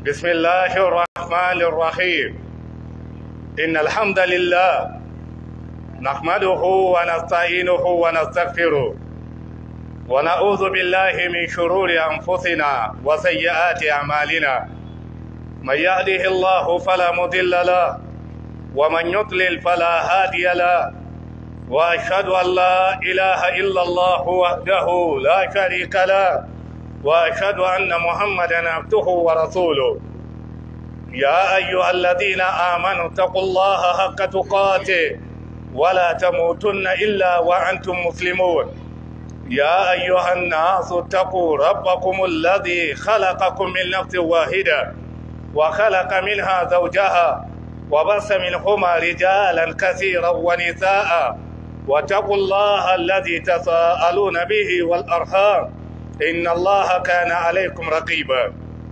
بسم الله الرحمن الرحيم إن الحمد لله نحمده ونستعينه ونستغفره ونعوذ بالله من شرور أنفسنا وسيئات أعمالنا من يهده الله فلا مضل له ومن يضلل فلا هادي له وأشهد أن لا إله إلا الله وحده لا شريك له وأشهد أن محمدا عبده ورسوله يا أيها الذين آمنوا اتقوا الله حق تقاته ولا تموتن إلا وأنتم مسلمون يا أيها الناس اتقوا ربكم الذي خلقكم من نفس واحدة وخلق منها زوجها وبث منهما رجالا كثيرا ونساء واتقوا الله الذي تساءلون به والأرحام إن الله كان عليكم رقيبا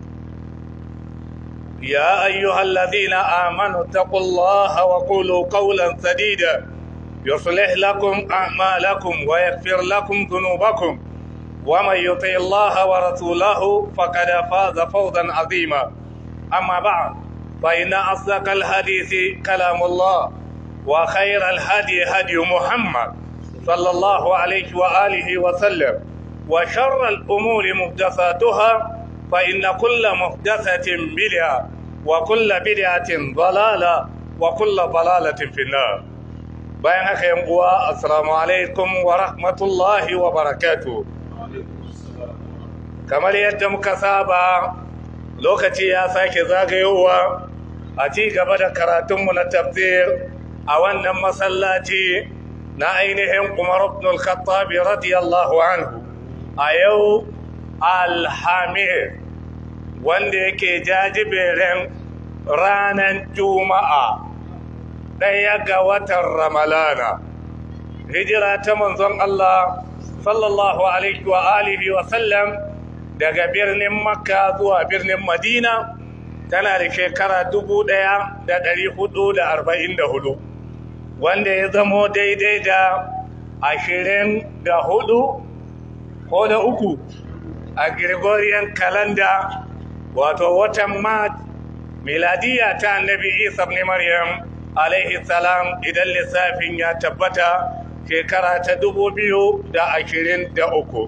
يا أيها الذين آمنوا اتقوا الله وقولوا قولا سديدا يصلح لكم أعمالكم ويغفر لكم ذنوبكم ومن يطع الله ورسوله فقد فاز فوزا عظيما أما بعد فإن أصدق الحديث كلام الله وخير الهدي هدي محمد صلى الله عليه وآله وسلم وشر الأمور محدثاتها فإن كل محدثة بدعة وكل بدعة ضلالة وكل ضلالة في النار bayan haka yan uwa assalamu alaikum wa rahmatullahi wa barakatu kamar yadda muka saba lokaci ya sake zagayowa a ci gaba da karatunmu na tafsir a wannan masallaci na ainihin umar ibn al-khattab radiyallahu anhu a yau alhamir wanda yake jajiberin ranar juma'a ɗaya ga watan ramalana hijira ta manzon Allah sallallahu alaihi wa alihi wa sallam daga birnin makka zuwa birnin madina tana da shekara dubu ɗaya da ɗari hudu da arba'in da hudu wanda ya zamo daidai da ashirin da hudu ko da uku a Gregorian calendar wato watan Mart miladiya ta annabi Isa ibn Maryam alaihi salam idan lissafin ya tabbata shekara ta dubu biyu da ashirin da uku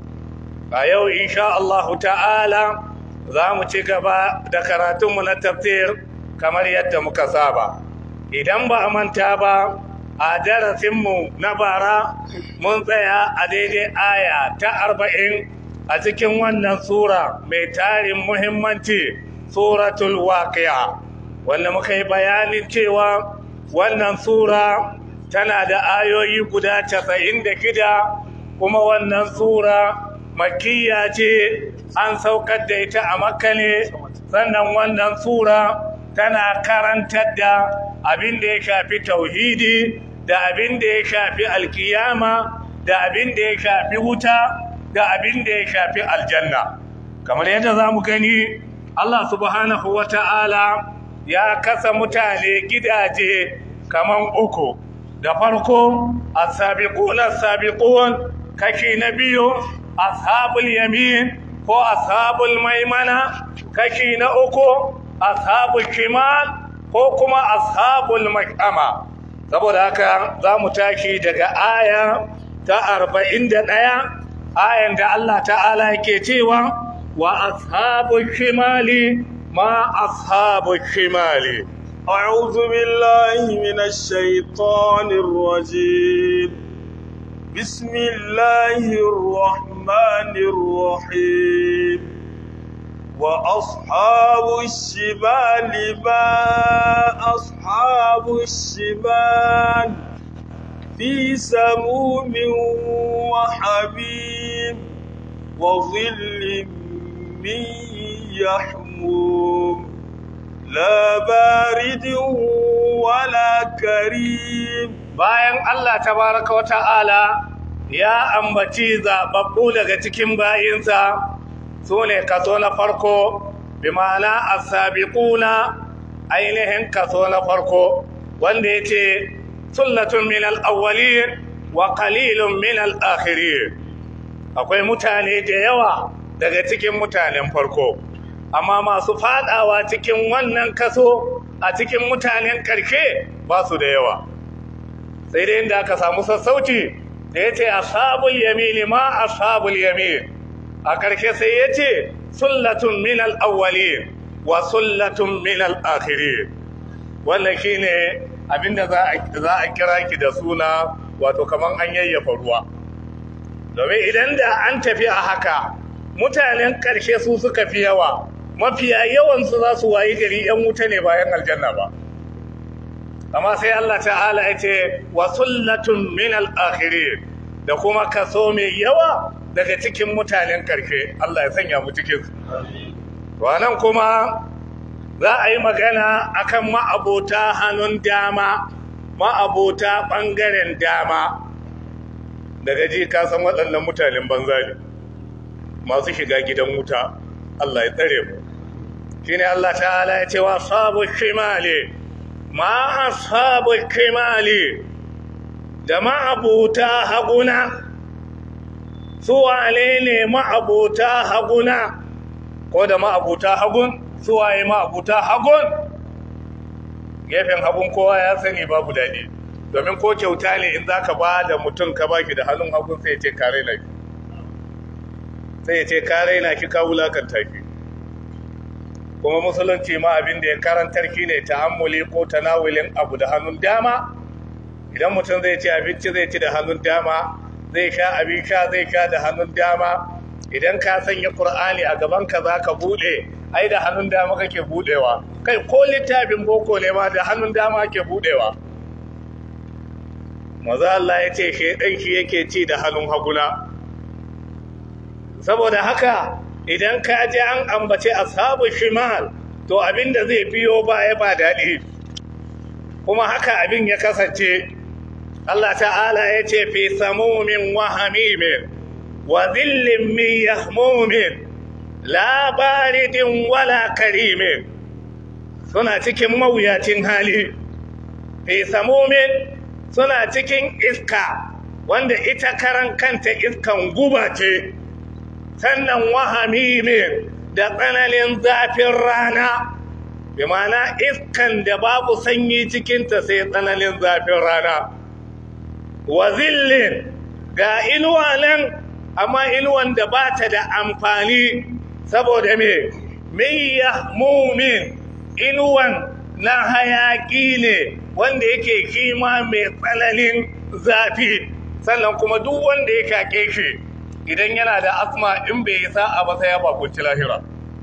a yau insha Allah ta'ala za mu ci gaba da karatunmu na tafsir kamar yadda muka saba idan ba a manta ba a darasinmu na bara mun tsaya a daidai aya ta arba'in a cikin wannan sura mai tarin muhimmanci suratul waqi'a wanda muka yi bayanin cewa wannan sura tana da ayoyi guda casa'in da shida kuma wannan sura makiyya ce an saukar da ita a makka ne sannan wannan sura tana karantar da abin da ya shafi tauhidi da abin da ya shafi alkiyama da abin da ya shafi wuta da abin da ya shafi aljanna kamar yadda za mu gani Allah subhanahu wa ta'ala ya kasa mutane gidaje kaman uku da farko as-sabiqun as-sabiqun kashi na biyu ashabul yamin ko ashabul maimana kashi na uku ashabul shimal ko kuma ashabul mash'ama saboda haka za mu tashi daga aya ta arba'in da ɗaya ayan da Allah ta'ala yake cewa wa ashabu shimali ma ashabu shimali أعوذ بالله من الشيطان الرجيم بسم الله الرحمن الرحيم وأصحاب الشمال ما أصحاب الشمال في سموم وحميم وظل من يحموم لا بارد ولا كريم bayan Allah tabaraka wa ta'ala ya ambaci zababbu daga cikin bayinsa su ne kaso na farko bi ma'ana as-sabiquna ainihin kaso na farko wanda yace sullatun min al-awwalin wa qalilun min al-akhirin akwai mutane da yawa daga cikin mutanen farko amma masu fadawa cikin wannan kaso a cikin mutanen karshe ba su da yawa sai dai inda aka samu sassauci da ya ce ashabul yamini ma ashabul yamin a karshe sai ya ce sullatun min al-awwalin wa sullatun min al-akhirin wannan shine abinda za a kira ki da suna wato kaman an yayyafa ruwa domin idan da an tafi a haka mutanen ƙarshe su suka fi yawa mafiya yawansu za su wayi gari 'yan wuta ne bayan aljanna ba amma sai Allah ta'ala ya ce wa sullatun min al-akhirin da kuma kaso mai yawa daga cikin mutanen ƙarshe Allah ya sanya mu cikin su wannan kuma za a yi magana akan ma'abota hannun dama ma'abota ɓangaren dama daga ji ka san waɗannan mutanen banza ne masu shiga gidan wuta Allah ya tsare mu shine Allah ta'ala ya ce wa sabu shimali ma ashabu shimali da ma'abuta haguna su wane ne ma'abuta haguna ko da ma'abuta hagun su waye ma'abuta hagun gefen hagun kowa ya sani babu daɗi domin ko kyauta ne in za ka ba da mutum ka baki da hannun hagun sai ya ce kare na shi sai ya ce kare na shi ka wulakanta shi kuma musulunci ma abin da ya karantar shi ne ta'ammuli ko tanawulin abu da hannun dama idan mutum zai ci abinci zai ci da hannun dama zai sha abin sha zai sha da hannun dama idan ka sanya Kur'ani a gaban ka za ka buɗe ai da hannun dama kake buɗewa kai ko littafin boko ne ma da hannun dama ke buɗewa maza Allah ya ce shaidan shi yake ci da hannun haguna saboda haka idan ka je an ambace ashabu shimal to abinda zai biyo baya ba daɗi kuma haka abin ya kasance Allah ta'ala ya ce fi samumin wa hamimin wa zillin min yahmumin la baridin wala karimin suna cikin mawuyacin hali fi samumin suna cikin iska wanda ita karan kanta iskan guba ce sannan wahamimin da tsananin zafin rana bi mana iskan da babu sanyi cikinta sai tsananin zafin rana wa zillin ga inuwa nan amma inuwan da ba ta da amfani saboda me miya mumin inuwan na hayaki ne wanda yake kima mai tsananin zafi sannan kuma duk wanda ya kake shi idan yana da asma in bai yi sa'a ba sai ya bakunci lahira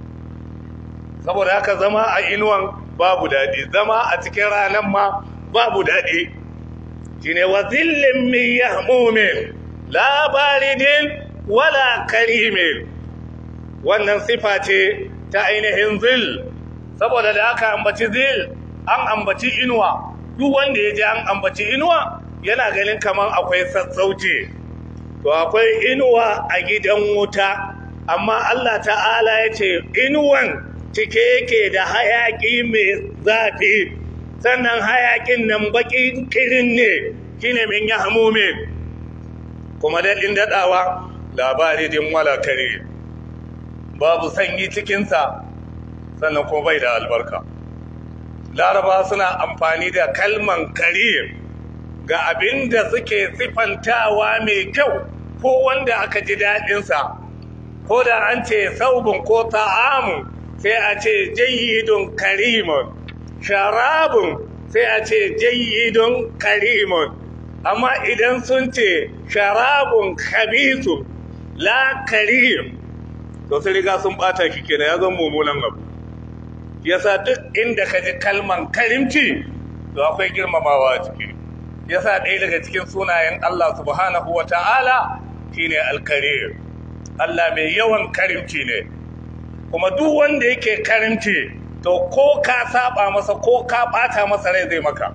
saboda haka zama a inuwan babu daɗi zama a cikin ranar ma babu daɗi shine wa zillin min yahmumin la baridin wala karimin wannan sifa ce ta ainihin zil saboda da aka ambaci zil an ambaci inuwa duk wanda ya ji an ambaci inuwa yana ganin kamar akwai sassauci to akwai inuwa a gidan wuta amma Allah ta'ala ya ce inuwan cike yake da hayaƙi mai zafi sannan hayaƙin nan baƙin kirin ne shine min ya hamume kuma daɗin daɗawa labari din wala kare babu sanyi cikinsa sannan kuma bai da albarka laraba suna amfani da kalman karim ga abin da suke sifantawa mai kyau ko wanda aka ji daɗinsa ko da an ce saubin ko ta'amun sai a ce jayyidun karimun sharabun sai a ce jayyidun karimun amma idan sun ce sharabun khabisu la karim to sai riga sun bata shi kenan ya zama mummunan abu yasa duk inda ka ji kalman karimci to akwai girmamawa a ciki yasa ɗaya daga cikin sunayen Allah subhanahu wa ta'ala shine alkarim Allah mai yawan karimci ne kuma duk wanda yake karimci to ko ka saba masa ko ka bata masa rai zai maka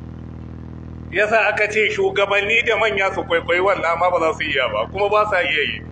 yasa aka ce shugabanni da manya su kwaikwayi wannan amma ba za su iya ba kuma ba sa iya yi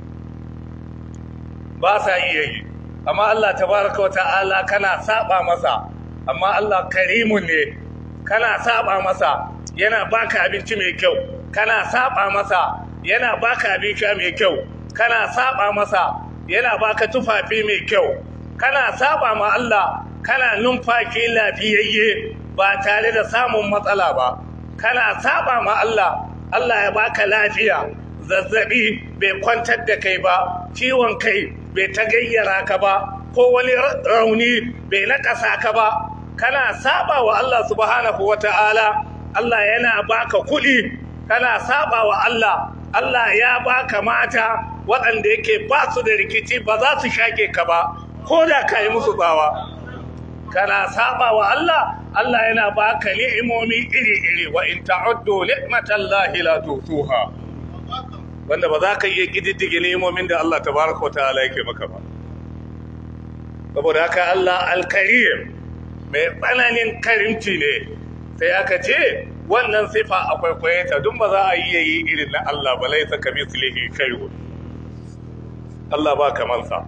ba sa iya yi amma Allah tabaraka wata'ala kana saba masa amma Allah karimun ne kana saba masa yana baka abinci mai kyau kana saba masa yana baka abin sha mai kyau kana saba masa yana baka tufafi mai kyau kana saba ma Allah kana numfashi lafiyayye ba tare da samun matsala ba kana saba ma Allah Allah ya baka lafiya zazzabi bai kwantar da kai ba ciwon kai bai ta gayyara ka ba ko wani rauni bai nakasa ka ba kana saba wa Allah subhanahu wata'ala Allah yana baka kuɗi kana saba wa Allah Allah ya baka mata waɗanda yake ba su da rikici ba za su shake ka ba ko da ka yi musu tsawa kana saba wa Allah Allah yana baka ni'imomi iri-iri wa in ta'uddu ni'matallahi la tusuha wanda ba za ka iya kididdige ni'imomin da Allah tabaraka wa ta'ala yake maka ba saboda haka Allah al-karim mai tsananin karimci ne sai aka ce wannan sifa akwai kwayeta dun ba za a iya yi irin na Allah ba laisa kamithlihi shay'un Allah ba kamansa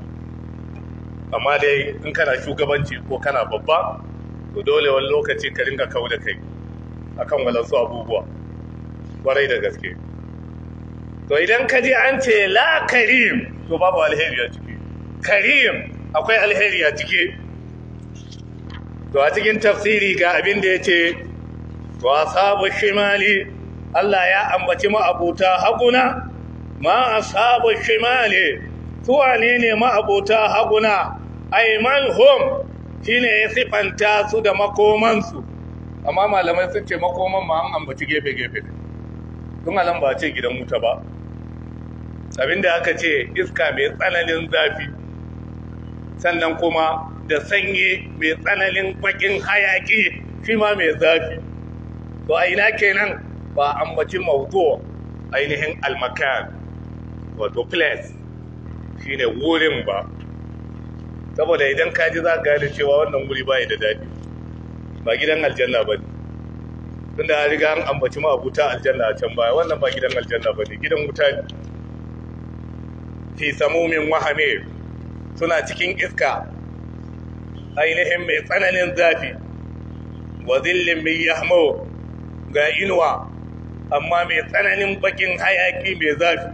amma dai in kana shugabanci ko kana babba to dole wani lokaci ka ringa kau da kai akan walansu abubuwa kwarai da gaske to idan ka ji an ce la karim to babu alheri a ciki karim akwai alheri a ciki to a cikin tafsiri ga abin da ya ce to asabu shimali Allah ya ambaci ma'abuta haguna ma asabu shimali su wane ne ma'abuta haguna aiman hum shine ya sifanta su da makomansu amma malamai sun ce makoman ma an ambaci gefe-gefe ne tun alam ba ce gidan wuta ba abinda aka ce iska mai tsananin zafi sannan kuma da sanyi mai tsananin bakin hayaki shi ma mai zafi to a ina kenan ba ambaci mawdu ainihin almakan wato place shine wurin ba saboda idan ka ji za ka gane cewa wannan wuri ba da daɗi ba gidan aljanna ba ne tunda an riga an ambaci ma abuta aljanna a can baya wannan ba gidan aljanna ba ne gidan wuta ne fi samumin wahame suna cikin iska ainihin mai tsananin zafi wa zillin mai yahmo ga inuwa amma mai tsananin bakin hayaki mai zafi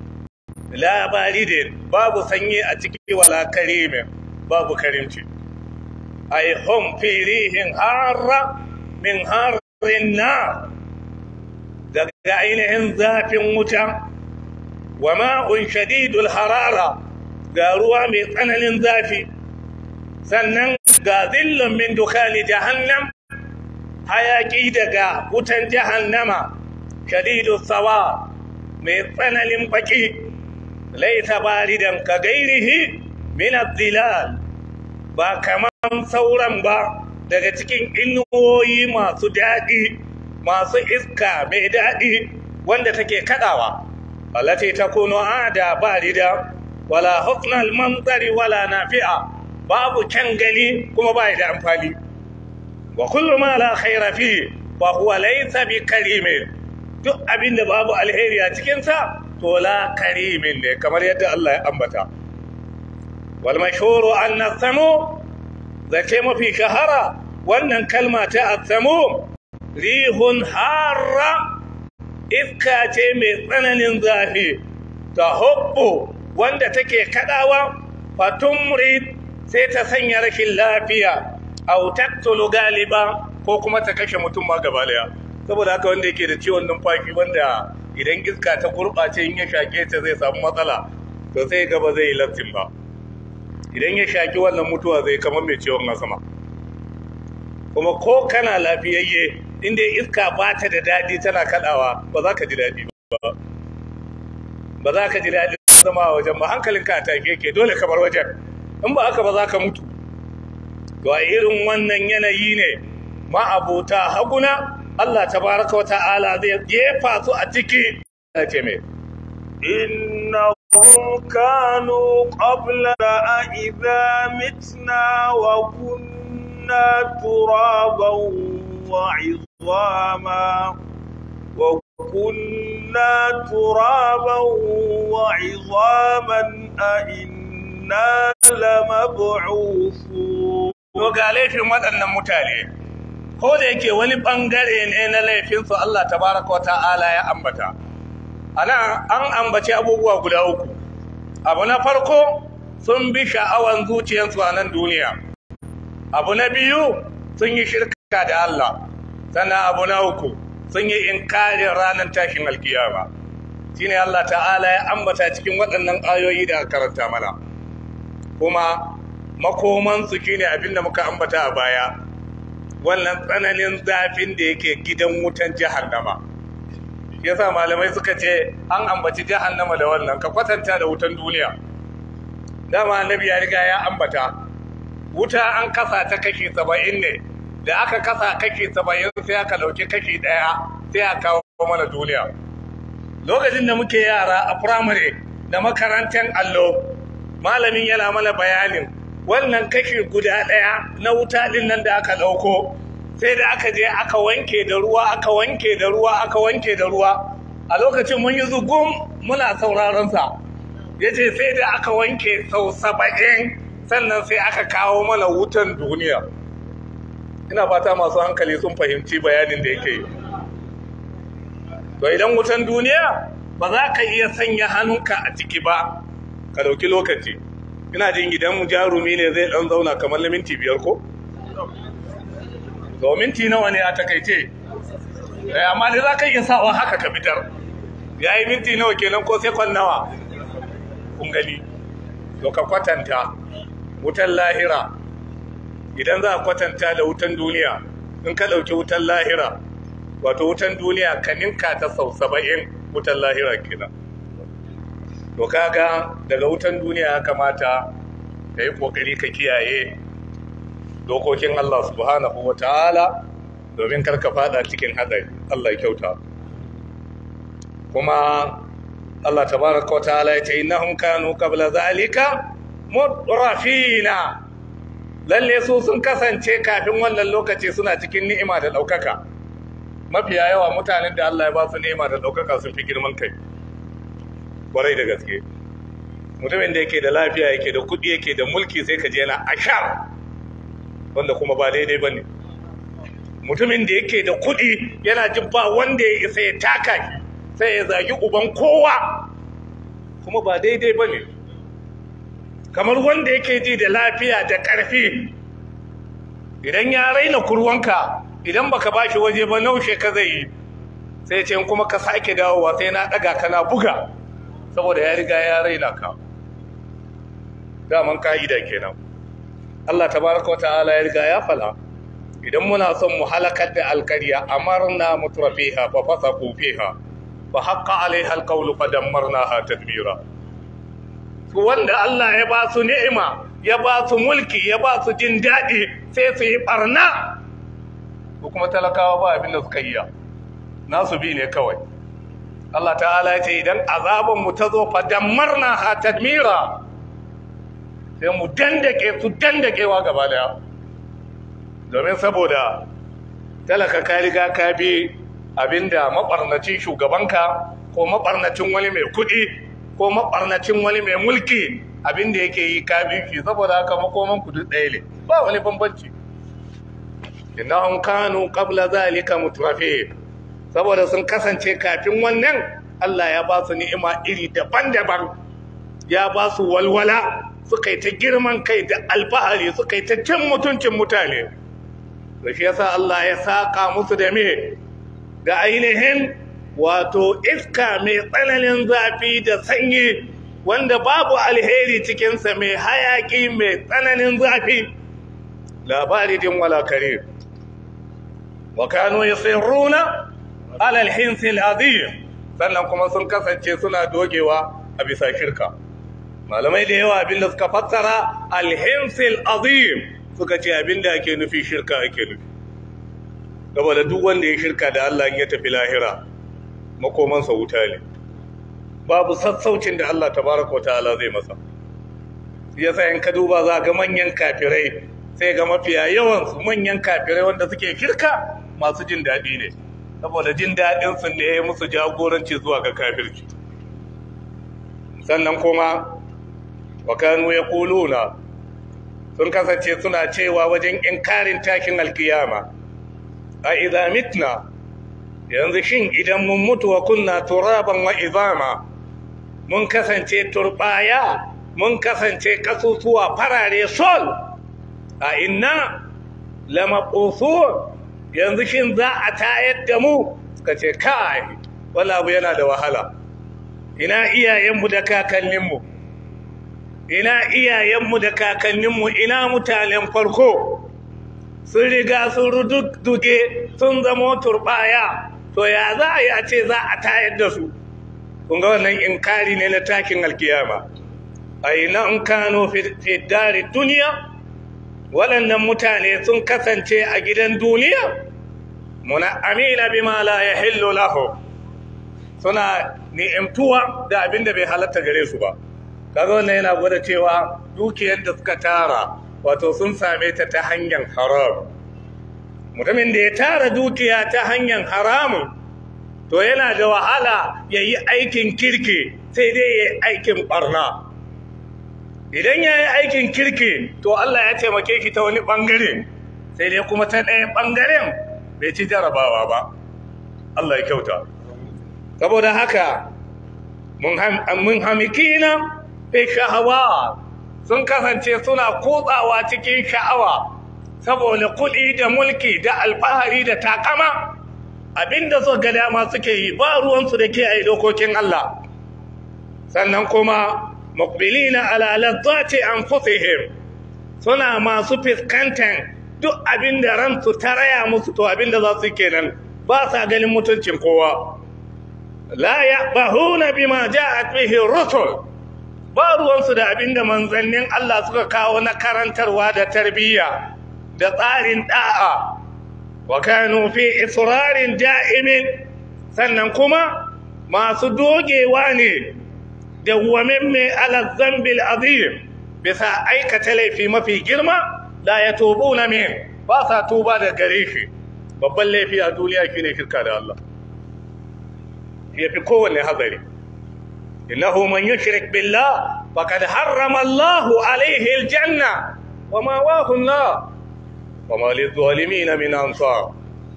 labari da babu sanyi a ciki wala karimin babu karimci ai hum firihin harra min harin na daga ainihin zafin wuta wa ma'un shadidul harara ga ruwa mai tsananin zafi sannan ga zillin min dukani jahannam hayaki daga wutan jahannama shadidul sawa mai tsananin baki laita baridan ka gairihi min zilal ba kaman sauran ba daga cikin inuwoyi masu daɗi masu iska mai daɗi wanda take kaɗawa allati takunu ada barida wala huknal manzari wala nafi'a babu kyan gani kuma bai da amfani wa kullu ma la khaira fi wa huwa laysa bi karimin duk abinda babu alheri a cikin sa to la karimin ne kamar yadda Allah ya ambata wal mashhuru anna samu zace mafi shahara wannan kalma ta atsamu rihun harra iska ce mai tsananin zafi ta hubbu wanda take kadawa fatumrid sai ta sanya rashin lafiya au taqtulu galiba ko kuma ta kashe mutum ma gaba daya saboda haka wanda yake da ciwon numfashi wanda idan iska ta gurɓace in ya shake ta zai samu matsala to sai gaba zai yi lattin ba idan ya shaki wannan mutuwa zai kamar mai ciwon asama kuma ko kana lafiyayye inda iska ba ta da daɗi tana kaɗawa ba za ka ji daɗi ba ba za ka ji daɗi zama a wajen ba hankalinka a take ke dole ka bar wajen in ba haka ba za ka mutu to a irin wannan yanayi ne ma'abota haguna Allah tabaraka wa ta'ala zai jefa su a ciki ce mai إنهم كانوا قبلنا إذا متنا وكنا ترابا وعظاما وكنا ترابا وعظاما أئنا لمبعوثون to ga laifin waɗannan mutane ko da yake wani ɓangare ne na laifinsu Allah tabaraka wa ta'ala ya ambata ana an ambaci abubuwa guda uku abu na farko sun bi sha'awan zuciyarsu a nan duniya abu na biyu sun yi shirka da Allah sannan abu na uku sun yi inkarin ranar tashin alkiyama shine Allah ta'ala ya ambata cikin waɗannan ayoyi da karanta mana kuma makomansu shine abin da muka ambata a baya wannan tsananin zafin da yake gidan wutan jahannama yasa malamai suka ce an ambaci jahannama da wannan ka kwatanta da wutan duniya dama annabi ya riga ya ambata wuta an kasa ta kashi saba'in ne da aka kasa kashi saba'in sai aka ɗauki kashi ɗaya sai a kawo mana duniya lokacin da muke yara a firamare da makarantar allo malamin yana mana bayanin wannan kashi guda ɗaya na wuta ɗin nan da aka ɗauko sai da aka je aka wanke da ruwa aka wanke da ruwa aka wanke da ruwa a lokacin mun yi zugun muna sauraron sa ya ce sai da aka wanke sau saba'in sannan sai aka kawo mana wutan duniya ina fata masu hankali sun fahimci bayanin da yake yi to idan wutan duniya ba za ka iya sanya hannunka a ciki ba ka dauki lokaci ina jin gidan jarumi ne zai dan zauna kamar na minti biyar ko to minti nawa ne a takaice amma da za ka iya sawa haka ka fitar ya yi minti nawa kenan ko sekon nawa kun gani to ka kwatanta wutan lahira idan za a kwatanta da wutan duniya in ka ɗauki wutan lahira wato wutan duniya ka ninka ta sau saba'in wutan lahira kenan to kaga daga wutan duniya ya kamata ka yi ƙoƙari ka kiyaye dokokin Allah subhanahu wa ta'ala domin karka fada cikin haɗari Allah ya kyauta kuma Allah tabaraka wa ta'ala ya ce innahum kanu qabla zalika mutrafina lalle su sun kasance kafin wannan lokaci suna cikin ni'ima da ɗaukaka mafiya yawa mutanen da Allah ya ba su ni'ima da ɗaukaka sun fi girman kai kwarai da gaske mutumin da yake da lafiya yake da kuɗi yake da mulki sai ka je yana ashar wanda kuma ba daidai ba ne mutumin da yake da kuɗi yana jin ba wanda ya isa ya taka shi sai ya zagi uban kowa kuma ba daidai ba ne kamar wanda yake ji da lafiya da ƙarfi idan ya raina kurwanka idan baka ba shi waje ba naushe ka zai yi sai ce kuma ka sake dawowa sai na ɗaga kana buga saboda ya riga ya raina ka daman ka'ida kenan Allah tabaraka wata'ala ya riga ya fala idan muna son mu halakar da alkarya amarna mutrafiha fa fasaqu fiha fa haqqa alaiha alqawlu fa dammarnaha tadbira su wanda Allah ya ba su ni'ima ya ba su mulki ya ba su jin daɗi sai su yi barna ko kuma talakawa ba abin da suka yi nasu bi ne kawai Allah ta'ala ya ce idan azaban mu ta zo fa dammarnaha tadmira sai mu dandake su dandakewa gaba daya domin saboda talaka ka riga ka bi abinda mabarnacin shugabanka ko mabarnacin wani mai kuɗi ko mabarnacin wani mai mulki abinda yake yi ka bi shi saboda haka makoman ku duk ɗaya ne ba wani bambanci innahum kanu qabla zalika mutrafi saboda sun kasance kafin wannan Allah ya ba su ni'ima iri daban-daban ya ba su walwala suka yi ta girman kai da alfahari suka yi ta cin mutuncin mutane da shi yasa Allah ya saka musu da me da ainihin wato iska mai tsananin zafi da sanyi wanda babu alheri cikinsa mai hayaki mai tsananin zafi labari din wala kare wa kanu yusirruna ala alhinsil azim sannan kuma sun kasance suna dogewa a bisa shirka malamai da yawa abinda suka fassara alhimsil azim suka ce abinda ake nufi shirka ake nufi saboda duk wanda ya shirka da Allah ya tafi lahira makomansa wuta ne babu sassaucin da Allah tabaraka wa ta'ala zai masa yasa in ka duba za ga manyan kafirai sai ga mafiya yawan su manyan kafirai wanda suke shirka masu jin daɗi ne saboda jin daɗin su ne ya musu jagoranci zuwa ga kafirci sannan kuma wa kanu yaquluna sun kasance suna cewa wajen inkarin takin alkiyama a idza mitna yanzu shin idan mun mutu wa kunna turaban wa izama mun kasance turbaya mun kasance kasusuwa farare sol a inna lamaqusun yanzu shin za a tayar da mu suka ce kai wala abu yana da wahala ina iyayenmu da kakanninmu ina iyayenmu da kakanninmu ina mutanen farko sun riga sun rududduge sun zama turbaya to ya za a yi a ce za a tayar da su kun ga wannan inkari ne na takin alkiyama a ina in kano fidari duniya waɗannan mutane sun kasance a gidan duniya muna amina bima la yahillu lahu suna ni'imtuwa da abin da bai halatta gare su ba kaga wannan yana gwada cewa dukiyar da suka tara wato sun same ta ta hanyar haram mutumin da ya tara dukiya ta hanyar haramun to yana da wahala ya yi aikin kirki sai dai ya yi aikin barna idan ya yi aikin kirki to Allah ya taimake ki ta wani ɓangare sai dai kuma ta ɗaya ɓangaren bai ci jarabawa ba Allah ya kyauta saboda haka mun hamikina fi shahawa sun kasance suna kutsawa cikin sha'awa saboda kuɗi da mulki da alfahari da takama abinda su ga dama suke yi ba ruwansu da ke a dokokin Allah sannan kuma mukbilina ala lazzati anfusihim suna masu fiskantan duk abinda ransu ta raya musu to abinda za su kenan ba sa ganin mutuncin kowa la yaqbahuna bima ja'at bihi rusul ba ruwansu da abinda manzannin Allah suka kawo na karantarwa da tarbiyya da tsarin da'a wa kanu fi israrin da'imin sannan kuma masu dogewa ne da mai ala zambil azim bisa aikata laifi mafi girma la ya tobu na min ba sa tuba da gare shi babban laifi a duniya shi ne shirka da Allah ya fi kowane hazari innahu man yushrik billah faqad harrama Allahu alaihi aljanna wa ma wahu an-nar wa ma lizalimin min ansar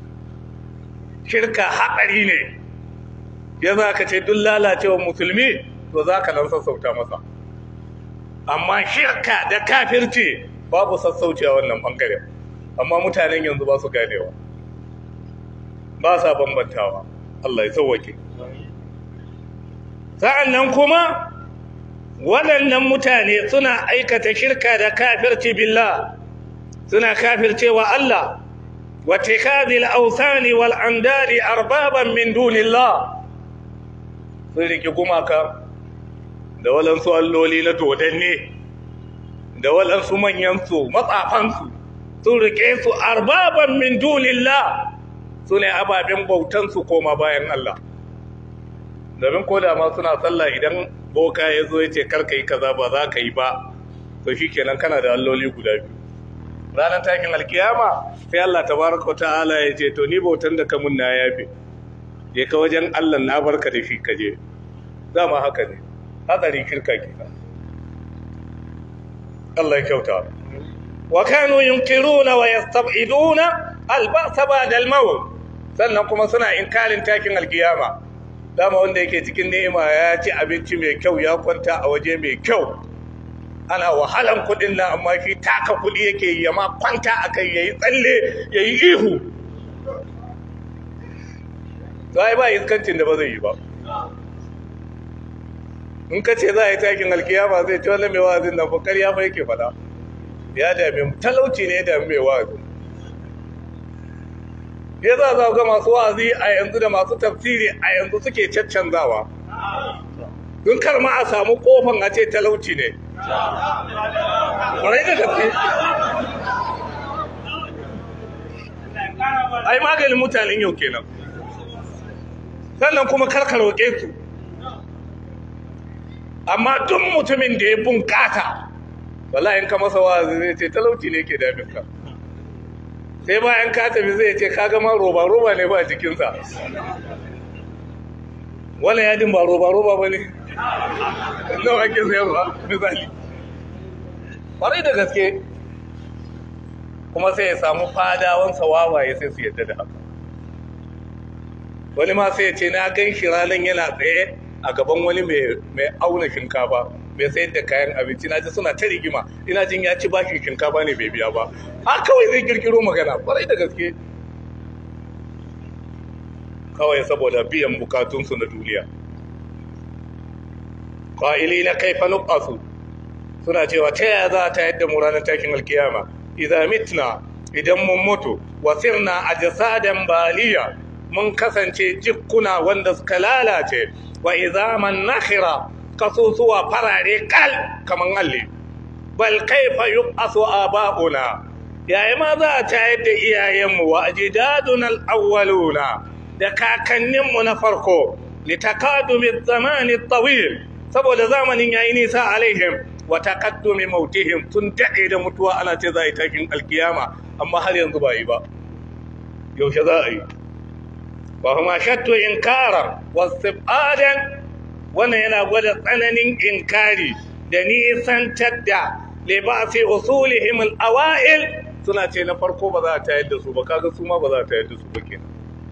shirka haɗari ne ya za ka ce duk lalacewa musulmi to za ka nan sassauta masa amma shirka da kafirci babu sassauci a wannan ɓangaren amma mutanen yanzu ba su ganewa ba sa bambantawa Allah ya sauwake sa'an nan kuma waɗannan mutane suna aikata shirka da kafirci billah suna kafircewa Allah واتخاذ الأوثان والأنداد أربابا من دون الله sun riki gumaka da waɗansu alloli na dodanne da waɗansu manyansu matsafansu sun rike su arbaban min dunillah su ne ababen bautansu koma bayan Allah domin ko da ma suna sallah idan boka ya zo ya ce karka yi kaza ba za ka yi ba to shi kenan kana da alloli guda biyu ranar takin alkiyama sai Allah tabaraka ta'ala ya ce to ni bautan da kamun na yafe je ka wajen Allah na barka da shi kaje dama haka ne hadari kirka kenan Allah ya kyauta wa kanu yunkiruna wa yastab'iduna al-ba'sa ba'da al-maut sannan kuma suna inkarin takin alkiyama dama wanda yake cikin ni'ima ya ci abinci mai kyau ya kwanta a waje mai kyau ana wahalan kudin nan amma shi taka kudi yake yi amma kwanta akai yayi tsalle yayi ihu sai ba iskancin da ba zai yi ba in ka ce za a yi takin alkiyama zai ci wani mai wazin nan fakar ya fa yake fada ya dame mu talauci ne ya dame mai wazi ya za za ga masu wazi a yanzu da masu tafsiri a yanzu suke caccanzawa don kar ma a samu kofan a ce talauci ne ƙwarai da gaske ai maganin mutanen yau kenan sannan kuma karka roƙe su amma duk mutumin da ya bunƙata wallahi in ka masa wazi zai ce talauci ne ke damin ka sai bayan ka tafi zai ce ka gama roba roba ne ba jikinsa wala yadin ba roba roba ba ne nawa ake sayarwa misali ƙwarai da gaske kuma sai ya samu fadawansa wawaye sai su yadda da haka wani ma sai ya ce na gan shi ranar yana tsaye a gaban wani mai auna shinkafa mai sayar da kayan abinci na ji suna ta rigima ina jin ya ci bashin shinkafa ne bai biya ba ha kawai zai kirkiro magana kwarai da gaske kawai saboda biyan bukatunsu na duniya ƙa'ili na kaifa nukasu suna cewa ta yaya za ta yadda mu ranar takin alkiyama idza mitna idan mun mutu wasirna ajsadan baliya mun kasance jikkuna wanda suka lalace wa izaman nakhira kasusuwa farare kal kaman alli bal kaifa yuqasu aba'una yayi ma za ta yadda iyayenmu wa ajdaduna al-awwaluna da kakanninmu na farko litakadumi zamani tawil saboda zamanin yayi nisa alaihim wa taqaddumi mautihim tun dade da mutuwa ana ce za a yi takin alkiyama amma har yanzu ba yi ba yaushe za a yi wa huma shattu inkara wastifadan wannan yana gwada tsananin inkari da nisantar da libasi usulihim al-awail suna ce na farko ba za a tayar da su ba kaga su ma ba za a tayar da su ba kenan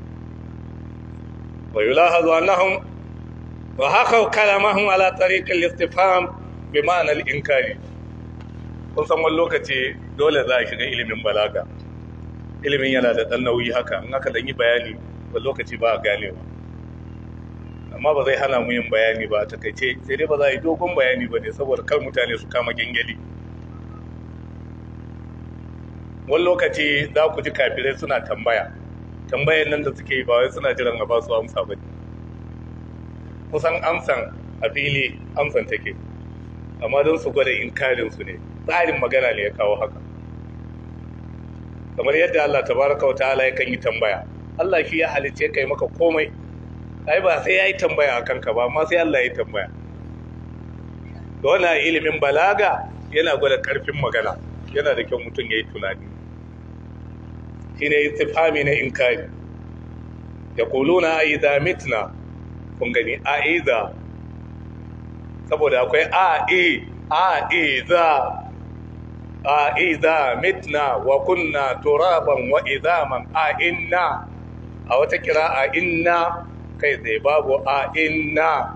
wa yulahazu annahum wa haka kalamahum ala tariq al-istifham bi ma'ana al-inkari kun san wani lokaci dole za a shiga ilimin balaga ilimin yana da dan nauyi haka in aka dan yi bayani wani lokaci ba a ganewa amma ba zai hana mu yin bayani ba a takaice sai dai ba za a yi dogon bayani ba ne saboda kar mutane su kama gengeli wani lokaci za ku ji kafirai suna tambaya tambayan nan da suke yi ba wai suna jiran a ba su amsa ba kusan amsan a fili amsan take amma don su gwada inkarinsu ne tsarin magana ne ya kawo haka kamar yadda Allah tabaraka wa ta'ala yakan yi tambaya Allah shi ya halice kai maka komai ai ba sai yayi tambaya akan ka ba amma sai Allah ya tambaya to wannan ilimin balaga yana gwada karfin magana yana da kyau mutum yayi tunani shine istifhami na inkari yaquluna idza mitna kun gani a idza saboda akwai a e a idza a idza mitna wa kunna turaban wa idhaman a inna a wata kira a inna kai tsaye babu a inna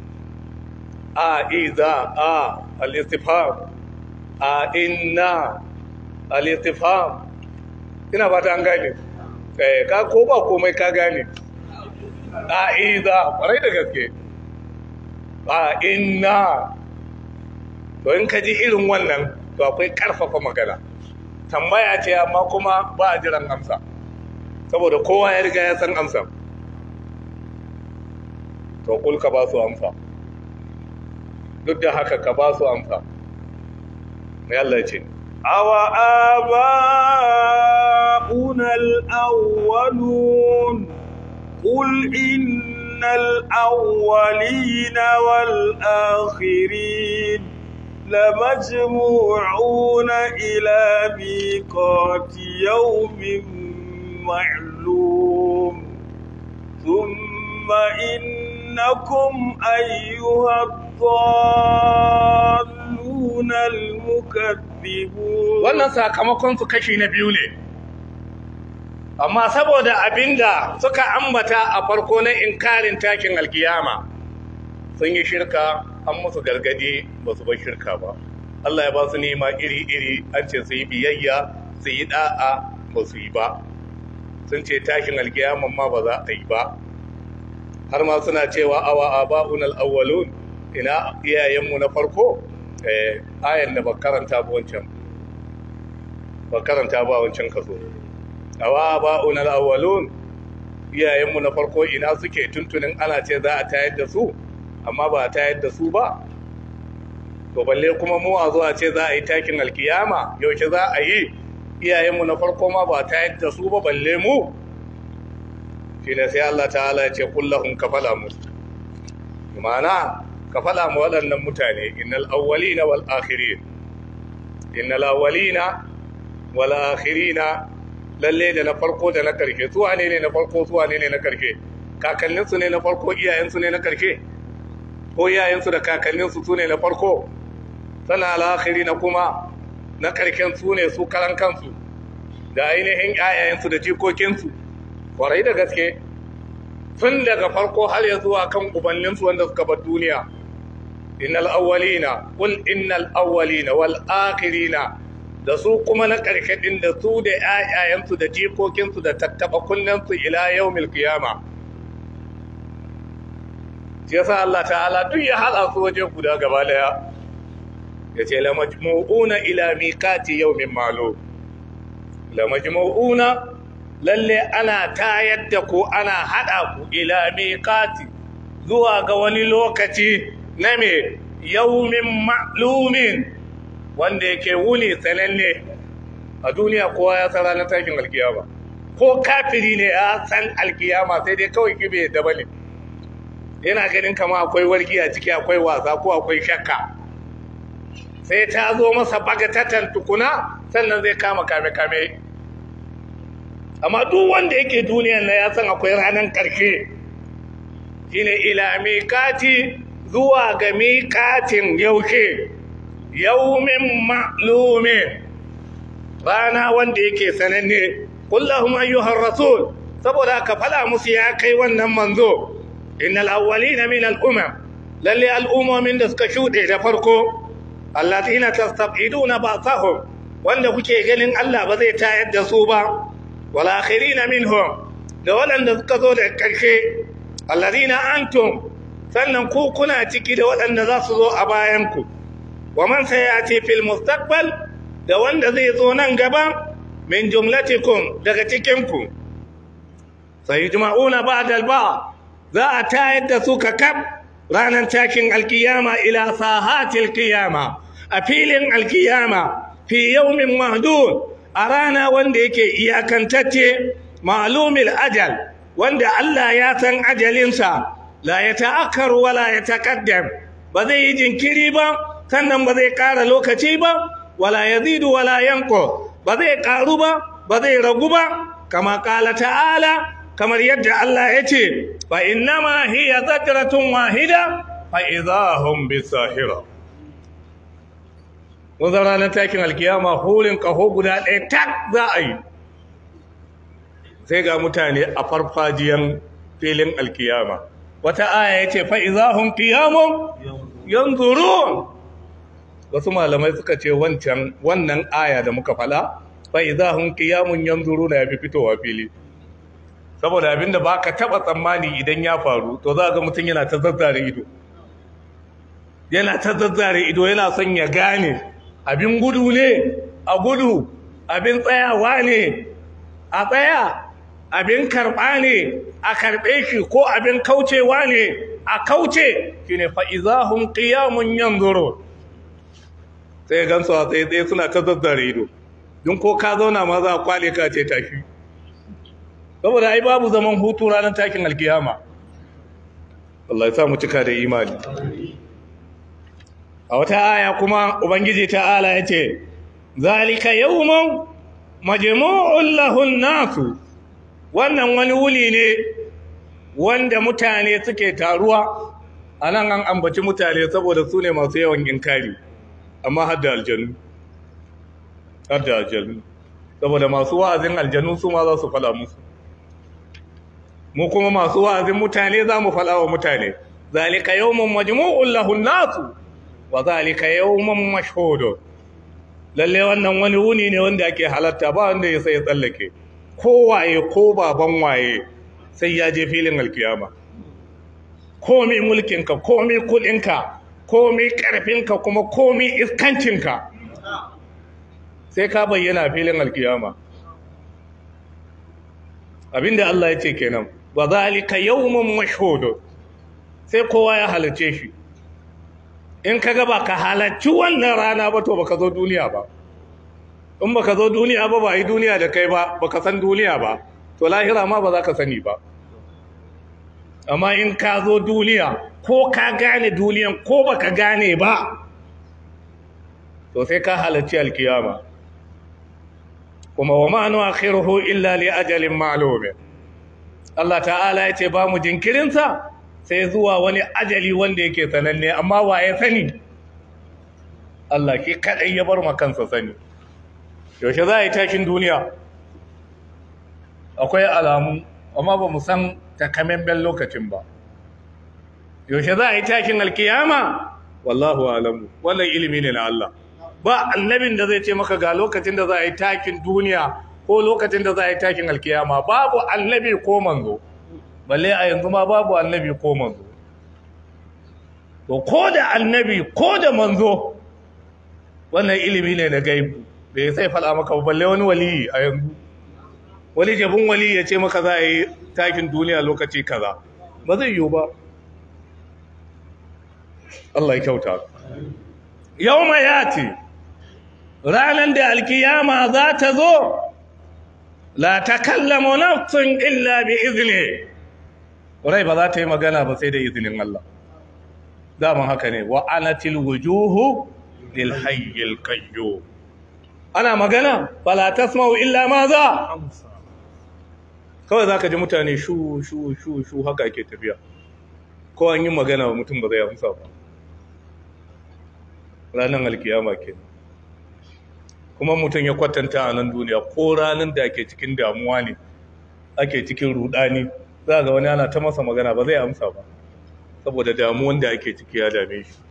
a idza a al-istifham a inna al-istifham ina ba ta an gane eh ka ko ba komai ka gane a idza kwarai da gaske a inna to in ka ji irin wannan to akwai karfafa magana tambaya ce amma kuma ba a jiran amsa saboda kowa ya riga ya san amsa to kul ka ba su amsa duk da haka ka ba su amsa mai Allah ce awa aba'una al-awwalun qul innal awwalina wal akhirin لمجموعون إلى ميقات يوم معلوم ثم إنكم أيها الضالون المكذبون wannan sakamakon su kashi na biyu ne amma saboda abinda suka ambata a farko na inkarin takin alkiyama sun yi shirka an musu gargadi ba su bar shirka ba Allah ya ba su nema iri-iri an ce su yi biyayya su yi da'a ba su yi ba sun ce tashin alkiyaman ma ba za a yi ba har ma suna cewa awa aba'un al-awwalun ina iyayenmu na farko eh ayan da ba karanta ba wancan ba karanta ba wancan kaso awa aba'un al-awwalun iyayenmu na farko ina suke tuntunin ana ce za a tayar da su amma ba a tayar da su ba to balle kuma mu a zuwa ce za a yi takin alkiyama yaushe za a yi iyayenmu na farko ma ba a tayar da su ba balle mu shi ne sai Allah ta'ala ya ce kullahun kafala mu ma'ana kafala mu waɗannan mutane innal awwalina wal akhirin innal awwalina wal akhirina lalle da na farko da na karshe su wane ne na farko su wane ne na karshe kakanninsu ne na farko iyayensu ne na karshe ko iyayensu da kakanninsu su ne na farko sana al'akhiri na kuma na karken su ne su karan kansu da ainihin yayayensu da jikokinsu kwarai da gaske tun daga farko har ya zuwa kan ubanninsu wanda suka bar duniya innal awwalina qul innal awwalina wal akhirina da su kuma na ƙarshe din da su da ƴaƴayensu da jikokinsu da tattaba kunnensu ila yawmil qiyama shi yasa Allah ta'ala duk ya hada su waje guda gaba daya yace la majmu'una ila miqati yawmin ma'lum la majmu'una lalle ana tayar da ku ana hada ku ila miqati zuwa ga wani lokaci na me yawmin ma'lumin wanda yake wuni sananne a duniya kowa ya san ranar takin alkiyama ko kafiri ne ya san alkiyama sai dai kawai kibe da bane yana ganin kama akwai warki a ciki akwai wasa ko akwai shakka sai ta zo masa bagatatan tukuna sannan zai kama kame-kame amma duk wanda yake duniyan na ya san akwai ranar ƙarshe shine ila miƙati zuwa ga miƙatin yaushe yaumin ma'lumin rana wanda yake sananne kullahum ayyuhar rasul saboda ka fada musu ya kai wannan manzo innal awwalina min al-umam lalle al'ummomin da suka shuɗe da farko allatina tastabiduna ba'sahum wanda kuke ganin Allah ba zai tayar da su ba wal akhirina minhum da waɗanda suka zo da ƙarshe alladina antum sannan ku kuna ciki da waɗanda za su zo a bayan ku wa man sayati fil mustaqbal da wanda zai zo nan gaba min jumlatikum daga cikin ku sayujma'una ba'da al-ba' za a tayar da su kakab ranar takin alkiyama ila sahatil qiyama a filin alkiyama fi yawmin mahdud a rana wanda yake iyakantacce ma'lumil ajal wanda Allah ya san ajalinsa la ya ta'akkar wala ya taqaddam ba zai yi jinkiri ba sannan ba zai ƙara lokaci ba wala yazidu wala yanqu ba zai ƙaru ba ba zai ragu ba kama qala ta'ala kamar yadda Allah ya ce fa innama hiya zajratun wahida fa idahum bisahira wannan ranar takin alkiyama hulin kaho guda ɗaya tak za a yi sai ga mutane a farfajiyan filin alkiyama wata aya ya ce fa idahum qiyamun yanzurun wasu malamai suka ce wancan wannan aya da muka fala fa idahum qiyamun yanzuruna ya fi fitowa fili saboda abinda ba ka taɓa tsammani idan ya faru to za ga mutum yana ta zazzare ido yana ta zazzare ido yana son ya gane abin gudu ne a gudu abin tsayawa ne a tsaya abin karɓa ne a karɓe shi ko abin kaucewa ne a kauce shi ne fa'izahun ƙiyamun yanzuro sai gansu a tsaye suna ta zazzare ido don ko ka zauna ma za a kwale ka ce tashi saboda ai babu zaman hutu ranar takin alkiyama Allah ya sa mu cika da imani a wata aya kuma ubangiji ta'ala yace zalika yawmun majmu'un lahun nasu wannan wani wuni ne wanda mutane suke taruwa anan an ambaci mutane saboda su ne masu yawan inkari amma har da aljanu har da aljanu saboda masu wa'azin aljanu su ma za su fada musu mu kuma masu wa'azin mutane za mu faɗa wa mutane zalika yawmun majmu'un lahun nasu wa zalika yawmun mashhud lalle wannan wani wuni ne wanda ake halatta ba wanda ya sai ya tsallake ko waye ko baban waye sai ya je filin alkiyama komai mulkinka komai kudinka komai karfinka kuma komai iskancinka sai ka bayyana filin alkiyama abinda Allah ya ce kenan wa zalika yawmun mashhud sai kowa ya halace shi in kaga ba ka halarci wannan rana ba to baka zo duniya ba in baka zo duniya ba ba yi duniya da kai ba baka san duniya ba to lahira ma ba za ka sani ba amma in ka zo duniya ko ka gane duniyan ko baka gane ba to sai ka halarci alkiyama kuma wa ma nu'akhiruhu illa li ajalin ma'lum Allah ta'ala ya ce ba mu jinkirinsa sai zuwa wani ajali wanda yake sananne amma wa ya sani Allah ki kadai ya bar kansa sani yaushe za a yi tashin duniya akwai alamu amma ba mu san takamaiman lokacin ba yaushe za a yi tashin alkiyama wallahu alamu wannan ilimi ne na Allah ba annabin da zai ce maka ga lokacin da za a yi takin duniya ko lokacin da za a yi takin alkiyama babu annabi ko manzo balle a yanzu ma babu annabi ko manzo to ko da annabi ko da manzo wannan ilimi ne na gaibu bai sai faɗa maka ba balle wani waliyi a yanzu wani jabin wali ya ce maka za a yi takin duniya lokaci kaza ba zai yiwu ba Allah ya kyauta yau ma ya ce ranar da alkiyama za ta zo la ta kallama nafsun illa bi izini rai ba za ta yi magana ba sai da izinin Allah daman haka ne wa anatil wujuhu lil hayyil qayyum ana magana fala tasma'u illa ma za kawai zaka ji mutane shu shu shu shu haka ake tafiya ko an yi magana wa mutum ba zai amsa ba ranar alkiyama ke kuma mutum ya kwatanta a nan duniya ko ranar da ake cikin damuwa ne ake cikin rudani za ga wani ana ta masa magana ba zai amsa ba saboda damuwan da ake ciki ya dame shi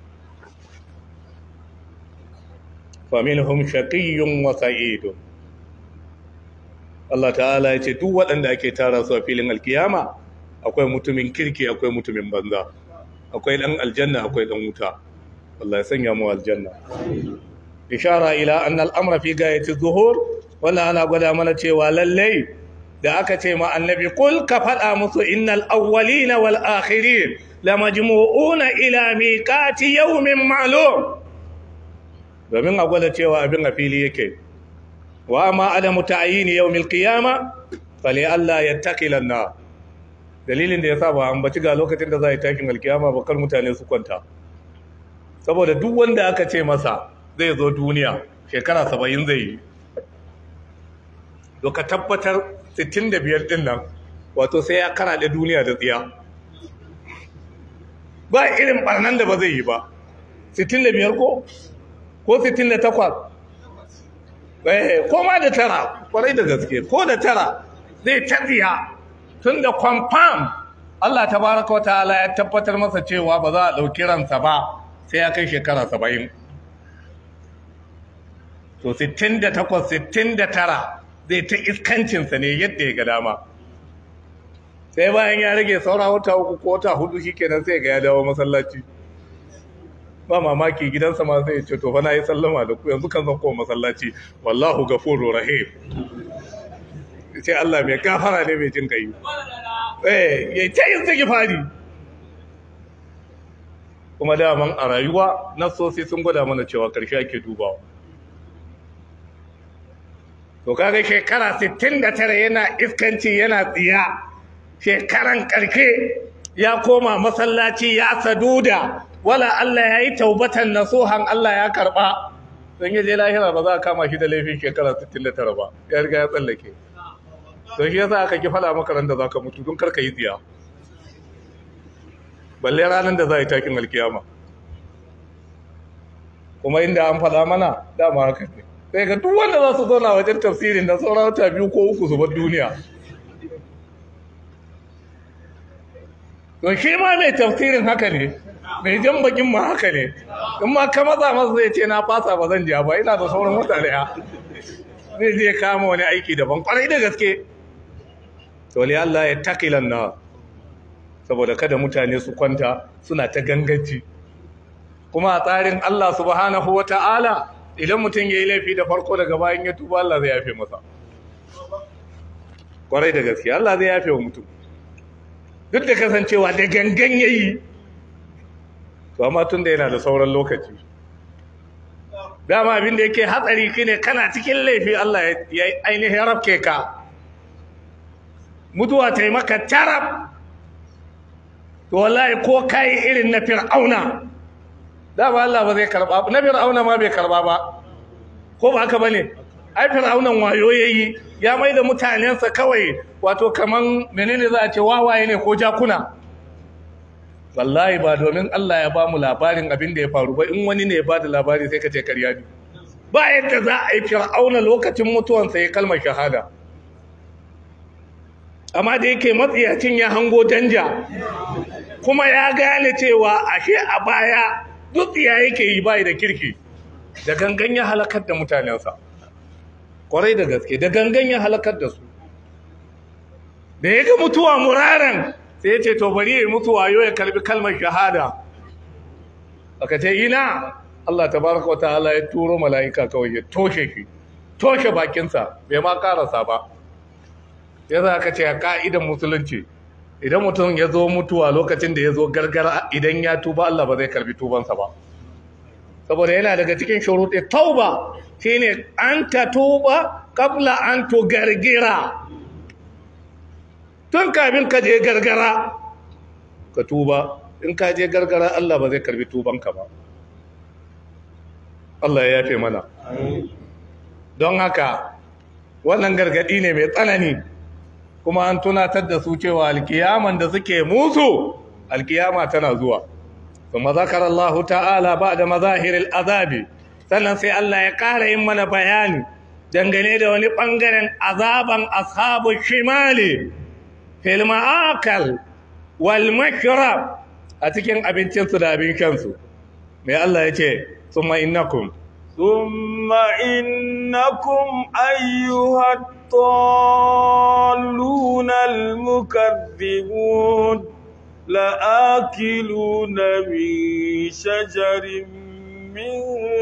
faminhum shaqiyyun wa sa'idun Allah ta'ala ya ce duk waɗanda ake tara su a filin alkiyama akwai mutumin kirki akwai mutumin banza akwai dan aljanna akwai dan wuta Allah ya sanya mu aljanna ishara ila anna al-amra fi gayati zuhur wannan ana gwada mana cewa lallai da aka ce ma annabi kul ka faɗa musu innal awwalina wal akhirin lamajmu'una ila miqati yawmin ma'lum domin a gwada cewa abin a fili yake wa ma adamu ta'yini yawmil qiyama fali Allah yattaqilan na dalilin da yasa ba an baci ga lokacin da za a yi takin alkiyama ba kar mutane su kwanta saboda duk wanda aka ce masa zai zo duniya shekara 70 zai yi to ka tabbatar 65 din nan wato sai ya kara da duniya da tsiya ba irin barnan da ba zai yi ba 65 ko ko 68 eh ko ma da tara kwarai da gaske ko da tara zai tafiya tun da confirm Allah tabaraka wa ta'ala ya tabbatar masa cewa ba za a dauki ransa ba sai ya kai shekara 70 to 68 69 zai ta iskancinsa ne yadda ya ga dama sai bayan ya rage saura wata uku ko wata hudu shikenan sai ga ya dawo masallaci ba mamaki gidansa ma sai ya ce to fa na yi sallama da ku yanzu kan zan koma masallaci wallahu gafuru rahim sai Allah mai gafara ne mai jin kai eh ya ta yin sake fari kuma daman a rayuwa nasosi sun gwada mana cewa karshe ake dubawa to kaga shekara 69 yana iskanci yana tsiya shekaran karke ya koma masallaci ya saduda wala Allah ya yi taubatan nasuhan Allah ya karba don yaje lahira ba za a kama shi da laifin shekara 69 ba ya riga ya tsallake don shi yasa aka ki fada maka da za ka mutu don karka yi tsiya balle ranar da za a yi takin alkiyama kuma inda an fada mana dama haka ne sai ga duk wanda za su zauna wajen tafsirin da sauran wata biyu ko uku su bar duniya to shi ma mai tafsirin haka ne mai jan bakin ma haka ne in ma ka matsa masa zai ce na fasa ba zan ja ba ina da sauran wata daya zai je kama wani aiki daban kwarai da gaske to li Allah ya taqilan na saboda kada mutane su kwanta suna ta gangaci kuma a tsarin Allah subhanahu wata'ala idan mutum ya yi laifi da farko daga bayan ya tuba Allah zai yafe masa kwarai da gaske Allah zai yafe wa mutum duk da kasancewa da gangan ya yi to amma tun da yana da sauran lokaci dama abin da yake hatsari ki ne kana cikin laifi Allah ya ainihin rafke ka mutuwa ta yi maka tarab to wallahi ko kayi irin na fir'auna dama Allah ba zai karba na fir'auna ma bai karba ba ko ba haka bane ai fir'aunan wayo yayi ya mai da mutanensa kawai wato kaman menene za a ce wawaye ne ko jakuna wallahi ba domin Allah ya ba mu labarin abin da ya faru ba in wani ne ya ba da labari sai ka ce karya ne ba yadda za a yi fir'auna lokacin mutuwansa ya kalmar shahada amma da yake matsiyacin ya hango danja kuma ya gane cewa ashe a baya duk ya yake yi bai da kirki da gangan ya halakar da mutanensa kwarai da gaske da gangan ya halakar da su da ya ga mutuwa muraren sai ya ce to bari ya mutuwa yau ya kalbi kalmar shahada aka ce ina Allah tabaraka wata'ala ya turo mala'ika kawai ya toshe shi toshe bakinsa bai ma karasa ba ya za ka ce a ka'idan musulunci idan mutum ya zo mutuwa lokacin da ya zo gargara idan ya tuba Allah ba zai karbi tubansa ba saboda yana daga cikin shuruɗe tauba shine an ta tuba kabla an to gargira tun kafin ka je gargara ka tuba in ka je gargara Allah ba zai karbi tubanka ba Allah ya yafe mana don haka wannan gargadi ne mai tsanani kuma an tunatar da su cewa alkiyaman da suke musu alkiyama tana zuwa kuma zakar Allah ta'ala ba da mazahiril azabi sannan sai Allah ya ƙara yin mana bayani dangane da wani ɓangaren azaban ashabu shimali fil ma'akal wal mashrab a cikin abincinsu da abin shansu mai Allah ya ce summa innakum ثم إنكم أيها الضالون المكذبون لآكلون من شجر من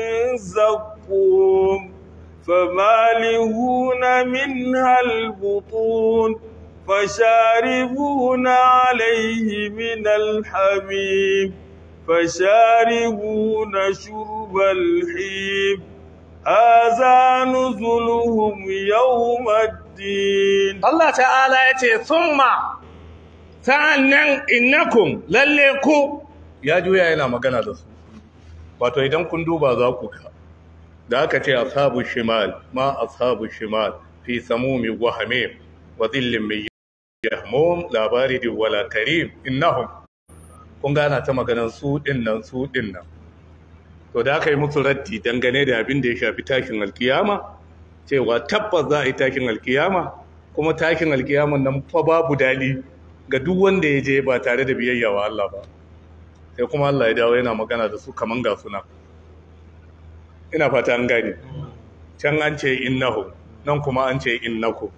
زقوم فمالئون منها البطون فشاربون عليه من الحميم فشاربون شرب الحيم هذا نزلهم يوم الدين Allah ta'ala ya ce summa sa'annan innakum lalle ku ya juya yana magana da su wato idan kun duba za ku ka da aka ce ashabu shimal ma ashabu shimal fi samumi wa hamim wa dhillin min yahmum la baridin wala karim innahum kun gana ta maganar su din nan su din nan to da aka yi musu raddi dangane da abin da ya shafi tashin alkiyama cewa tabbas za a yi tashin alkiyama kuma tashin alkiyaman nan fa babu dali ga duk wanda ya je ba tare da biyayya wa Allah ba sai kuma Allah ya dawo yana magana da su kaman ga suna ina fata an gane can an ce innahu nan kuma an ce innaku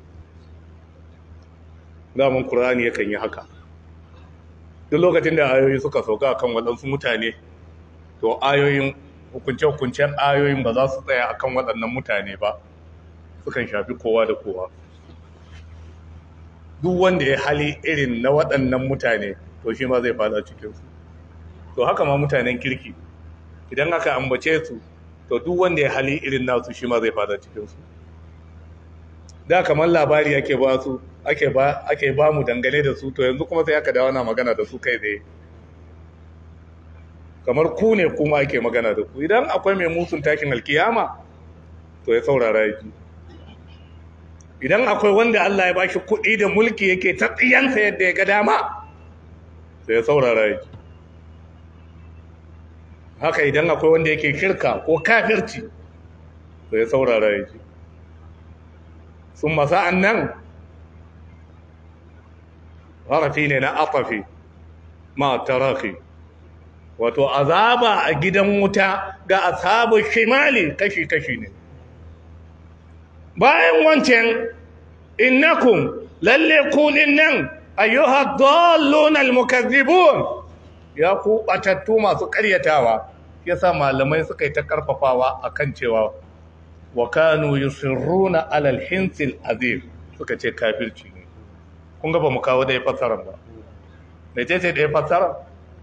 zaman Qur'ani yakan yi haka duk lokacin da ayoyi suka sauka kan waɗansu mutane to ayoyin hukunce-hukuncen ayoyin ba za su tsaya akan waɗannan mutane ba sukan shafi kowa da kowa duk wanda ya hali irin na waɗannan mutane to shi ma zai fada cikinsu to haka ma mutanen kirki idan aka ambace su to duk wanda ya hali irin nasu shi ma zai fada cikinsu da kamar labari ake ba su ake ba ake ba mu dangane da su to yanzu kuma sai aka dawo na magana da su kai tsaye kamar ku ne kuma ake magana da ku idan akwai mai musun takin alkiyama to ya saurara yaki idan akwai wanda Allah ya bashi kuɗi da mulki yake ta tsiyansa yadda ya ga dama sai ya saurara yaki haka idan akwai wanda yake shirka ko kafirci to ya saurara yaki sun masa'an nan harafi ne na atafi ma tarafi wato azaba a gidan wuta ga ashabu shimali kashi-kashi ne bayan wancan innakum lalle kulin nan ayyuha dallun almukazzibun ya ku batattu masu karyatawa yasa malamai suka yi ta karfafawa akan cewa wa kanu yusirruna alal hinsil azim suka ce kafirci ne kun ga ba mu kawo da ya fassara ba me ce ce da ya fassara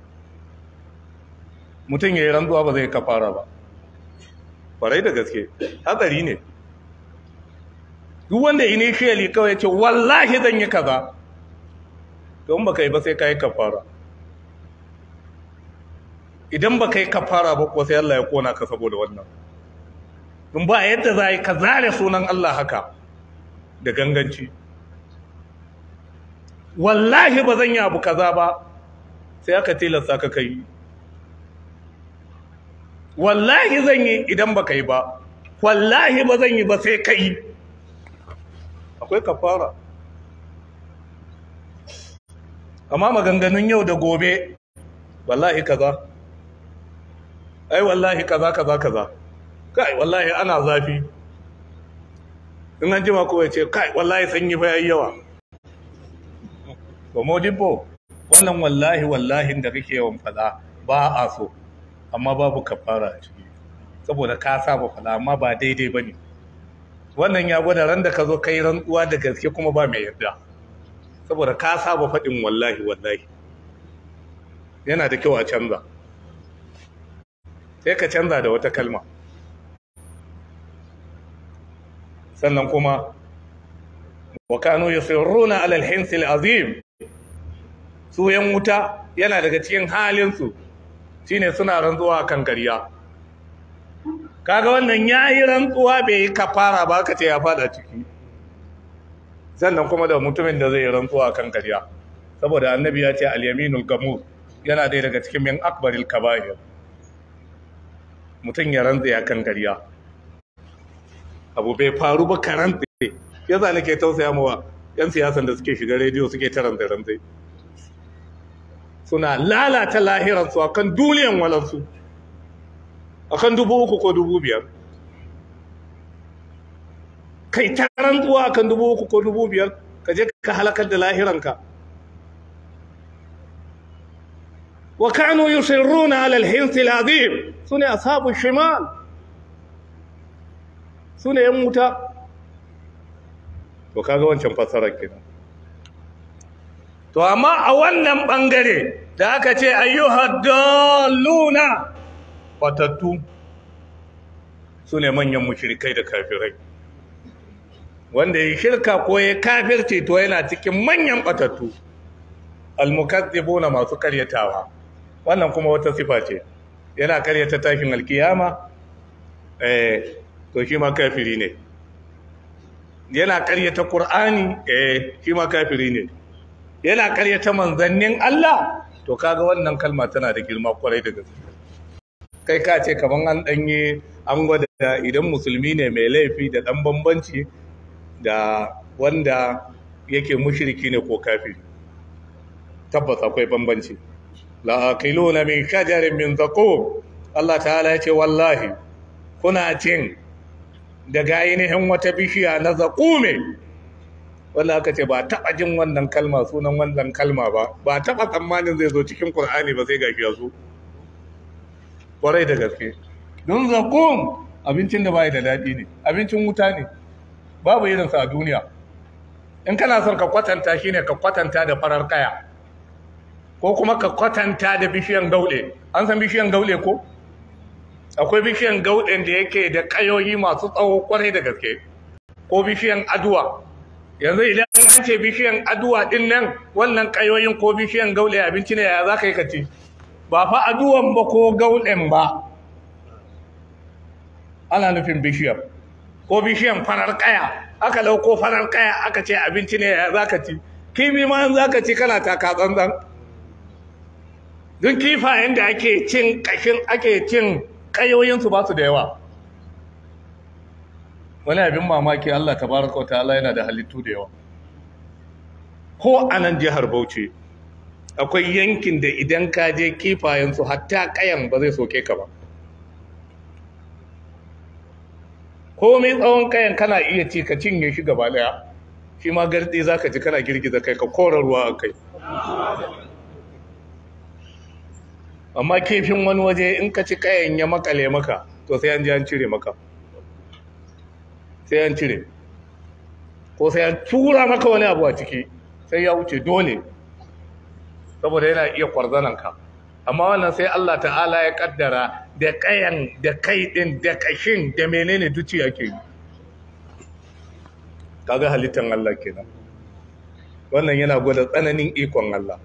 mutum ya yi ranzuwa ba zai kafara ba farai da gaske hatsari ne duk wanda initially kawai ce wallahi zan yi kaza don ba kai ba sai ka yi kafara idan ba kai kafara ba ko sai Allah ya kona ka saboda wannan don ba yadda za yi ka zare sunan Allah haka da ganganci wallahi ba zan yi abu kaza ba sai aka tilasta ka kai wallahi zan yi idan ba yi ba wallahi ba zan yi ba sai kai akwai kafara amma maganganun yau da gobe wallahi kaza ai wallahi kaza kaza kaza kai wallahi ana zafi in an jima ko ya ce kai wallahi sanyi fa yayi yawa to modibbo wannan wallahi wallahi da kake yawan fada ba a so amma babu kafara a ciki saboda ka saba fada amma ba daidai bane wannan ya gwada ran da ka zo kai rantsuwa da gaske kuma ba mai yarda saboda ka saba faɗin wallahi wallahi yana da kyau a canza sai ka canza da wata kalma sannan kuma wa kanu yusirruna ala al-hins al-azim su yan wuta yana daga cikin halin su shine suna rantsuwa kan ƙarya kaga wannan yayi rantsuwa bai yi kafara ba ka ce ya fada ciki sannan kuma da mutumin da zai yi rantsuwa kan ƙarya saboda annabi ya ce al-yaminul gamur yana dai daga cikin min akbaril kaba'ir mutum ya rantsa ya kan ƙarya abu bai faru ba karanta ya za nake tausaya mawa yan siyasan da suke shiga rediyo suke ta rantsa rantsa suna lalata lahiransu akan duniyan walansu akan dubu uku ko dubu biyar kai ta rantsuwa akan dubu uku ko dubu biyar ka je ka halakar da lahiranka wa kanu yusirruna ala al-hins al-azim sune ashabu shimal sune yan wuta to kaga wancan fasarar kenan to amma a wannan bangare da aka ce ayyuhad dalluna fatattu sune manyan mushrikai da kafirai wanda ya shirka ko ya kafirci to yana cikin manyan batattu almukazzibuna masu karyatawa wannan kuma wata sifa ce yana karyata tashin alkiyama eh to shi ma kafiri ne yana karyata qur'ani eh shi ma kafiri ne yana karyata manzannin Allah to kaga wannan kalma tana da girma kwarai da gaske kai ka ce kaman an danye an gwada idan musulmi ne mai laifi da dan bambanci da wanda yake mushriki ne ko kafiri tabbas akwai bambanci la aqiluna min shajarin min zaqum Allah ta'ala ya ce wallahi kuna cin daga ainihin wata bishiya na zaqume wanda aka ce ba taba jin wannan kalma sunan wannan kalma ba ba taba tsammanin zai zo cikin Qur'ani ba sai gashi ya zo kwarai da gaske don zaqum abincin da bai da dadi ne abincin wuta ne babu irinsa a duniya in kana son ka kwatanta shine ka kwatanta da farar kaya ko kuma ka kwatanta da bishiyan gauɗe an san bishiyan gauɗe ko akwai bishiyan gauɗen da yake da kayoyi masu tsawo kwarai da gaske ko bishiyan aduwa yanzu idan an ce bishiyan aduwa din nan wannan kayoyin ko bishiyan gauɗe abinci ne ya za ka yi ka ci ba fa aduwan ba ko gauɗen ba ana nufin bishiyar ko bishiyan farar kaya aka lauko farar kaya aka ce abinci ne ya za ka ci kimi ma za ka ci kana taka tsantsan don kifayen da ake cin kashin ake cin kayoyinsu ba su da yawa wani abin mamaki Allah tabaraka ta'ala yana da halittu da yawa ko a nan jihar Bauchi akwai yankin da idan ka je kifayensu hatta kayan ba zai soke ka ba komai tsawon kayan kana iya ci ka cinye shi gaba daya shi ma gardi za ka ji kana girgiza kai ka kora ruwa a kai amma kifin wani waje in ka ci kayan ya makale maka to sai an ji an cire maka sai an cire ko sai an tura maka wani abu a ciki sai ya wuce dole saboda yana iya kwarzananka amma wannan sai Allah ta'ala ya kaddara da kayan da kai din da kashin da menene duci yake yi kaga halittar Allah kenan wannan yana gwada tsananin ikon Allah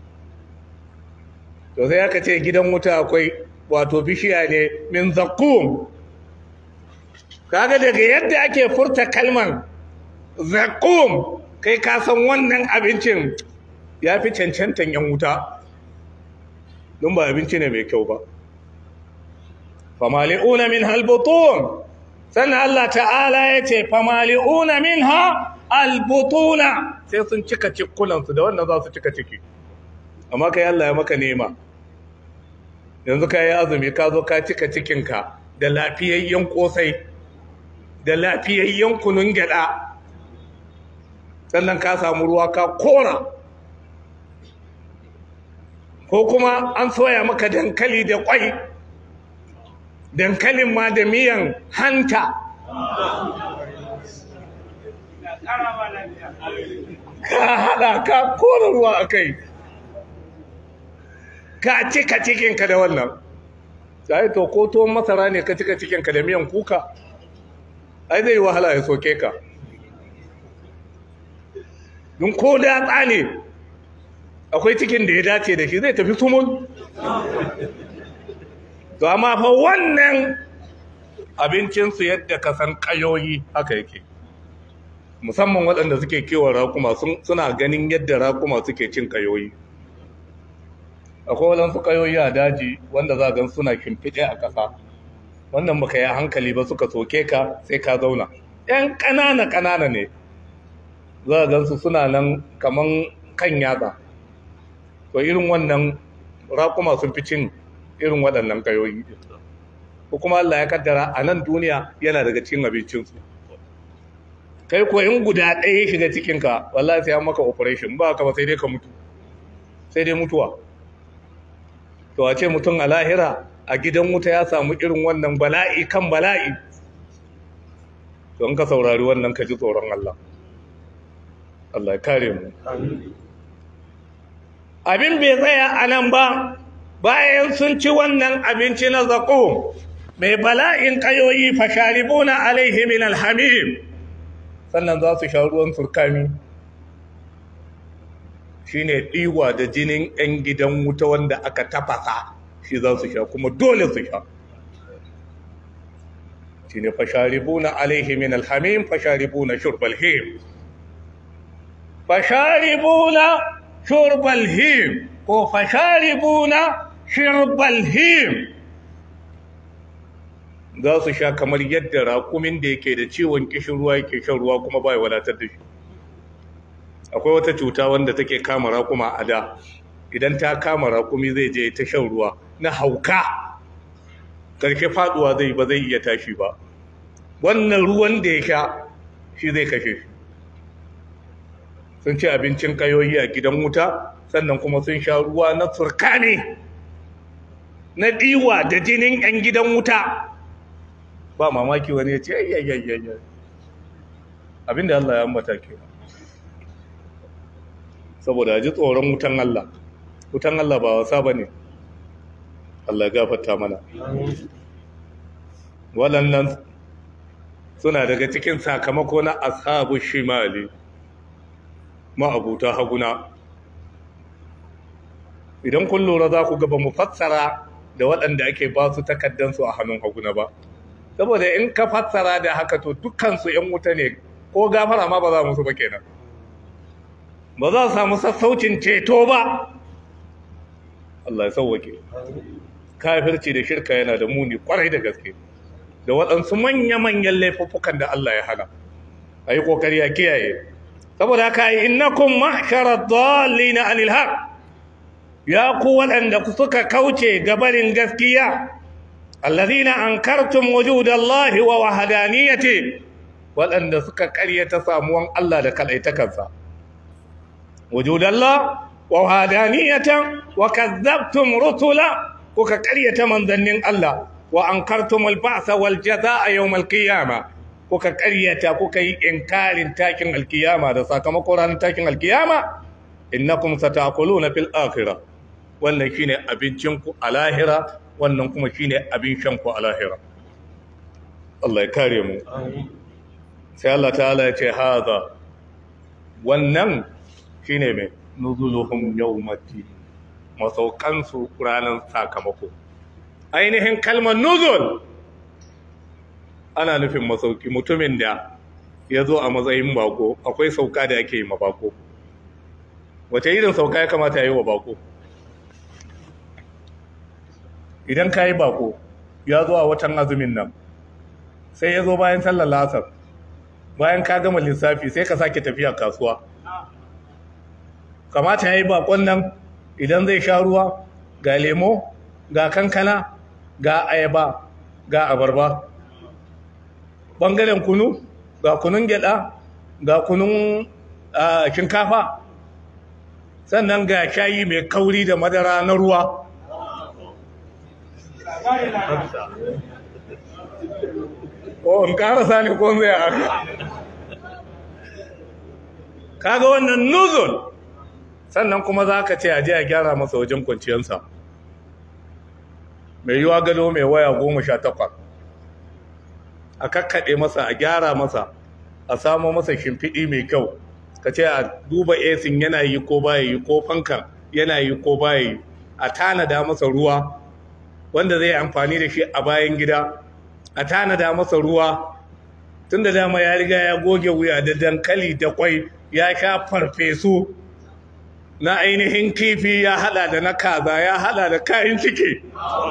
to sai aka ce gidan wuta akwai wato bishiya ne min zakum kaga daga yadda ake furta kalman zakum kai ka san wannan abincin ya fi cancantan yan wuta don ba abinci ne mai kyau ba famali'una min halbutun sannan Allah ta'ala ya ce famali'una min ha albutuna sai sun cika cikunansu da wannan za su cika ciki amma kai Allah ya maka nema yanzu ka yi azumi ka zo ka cika cikinka da lafiyayyen kosai da lafiyayyen kunun gyada sannan ka samu ruwa ka kora ko kuma an soya maka dankali da kwai dankalin ma da miyan hanta ka haɗa ka kora ruwa a kai ka cika cikinka da wannan sai to ko tuwon masara ne ka cika cikinka da miyan kuka ai zai wahala ya soke ka don ko datsa ne akwai cikin da ya dace da shi zai tafi sumul to amma fa wannan abincinsu yadda ka san kayoyi haka yake musamman waɗanda suke kewa rakuma suna ganin yadda rakuma suke cin kayoyi akwai waɗansu kayoyi a daji wanda za gan suna kimfiɗe a ƙasa wannan baka yi hankali ba suka soke ka sai ka zauna ‘yan ƙanana ƙanana ne za a gansu suna nan kaman kan yatsa to irin wannan rakuma sun fi cin irin waɗannan kayoyi ko kuma Allah ya kaddara a nan duniya yana daga cikin abincinsu kai ko in guda ɗaya shiga cikinka wallahi sai an maka operation ba ka ba sai dai ka mutu sai dai mutuwa to a ce mutum a lahira a gidan wuta ya samu irin wannan bala'i kan bala'i to in ka saurari wannan ka ji tsoron Allah Allah ya kare mu abin bai tsaya a nan ba bayan sun ci wannan abinci na zaƙo mai bala'in ƙayoyi fasharibuna alaihi min alhamim sannan za su sha ruwan surkami shi ne ɗiwa da jinin 'yan gidan wuta wanda aka tafasa shi za su sha kuma dole su sha shi ne fasharibuna alaihi min alhamim fasharibuna shurbal him fasharibuna shurbal him ko fasharibuna shirbal him za su sha kamar yadda rakumin da yake da ciwon kishin ruwa yake shan ruwa kuma ba ya wadatar da shi akwai wata cuta wanda take kama rakuma a da idan ta kama rakumi zai je ta shan ruwa na hauka karshe faduwa zai ba zai iya tashi ba wannan ruwan da ya sha shi zai kashe shi sun ci abincin kayoyi a gidan wuta sannan kuma sun sha ruwa na turkane na diwa da jinin 'yan gidan wuta ba mamaki wani ya ce ayyayyayyayyay abinda Allah ya ambata ke saboda ji tsoron wutan Allah wutan Allah ba wasa ba ne Allah ya gafarta mana waɗannan suna daga cikin sakamako na ashabu shimali ma'abuta haguna idan kun lura za ku gaba mu fassara da waɗanda ake ba su takaddansu a hannun haguna ba saboda in ka fassara da haka to dukkansu ‘yan wuta ne ko gafara ma ba za musu ba kenan ba za su samu sassaucin ceto ba Allah ya sauwake kafirci da shirka yana da muni kwarai da gaske da waɗansu manya-manyan laifuffukan da Allah ya hana a yi ƙoƙari a kiyaye saboda haka yi innakum ma'sharar na anil haq ya ku waɗanda suka kauce gabarin gaskiya allazina ankartum wujudallahi wa wahdaniyati waɗanda suka ƙaryata samuwan Allah da kalaitakansa wujudallah wa wahdaniyatan wa kazzabtum rusula kuka ƙaryata manzannin Allah wa ankartum al-ba'sa wal jazaa'a yawm al-qiyamah kuka ƙaryata kuka yi inkarin takin alkiyama da sakamakon ranar takin alkiyama innakum sataquluna fil akhirah wannan shine abincin ku a lahira wannan kuma shine abin shan ku a lahira Allah ya kare mu sai Allah ta'ala ya ce haza wannan shine mai nuzuluhum yawmati masaukan su ranar sakamako ainihin kalmar nuzul ana nufin masauki mutumin da ya zo a matsayin bako akwai sauka da ake yi ma bako wace irin sauka ya kamata ya yi wa bako idan ka yi bako ya zo a watan azumin nan sai ya zo bayan sallar lasar bayan ka gama lissafi sai ka sake tafiya kasuwa kamata ya yi bakon nan idan zai sha ruwa ga lemo ga kankana ga ayaba ga abarba ɓangaren kunu ga kunun gyada ga kunun shinkafa sannan ga shayi mai kauri da madara na ruwa ko in karasa ne ko zai haka kaga wannan nuzul sannan kuma za ka ce a je a gyara masa wajen kwanciyarsa mai yiwa gado mai waya goma sha takwas a kakkaɗe masa a gyara masa a samo masa shimfiɗi mai kyau ka ce a duba esin yana yi ko baya yi ko fankan yana yi ko baya yi a tanada masa ruwa wanda zai amfani da shi a bayan gida a tanada masa ruwa tun da dama ya riga ya goge wuya da dankali da kwai ya sha farfesu na ainihin kifi ya hada da na kaza ya hada da kayan ciki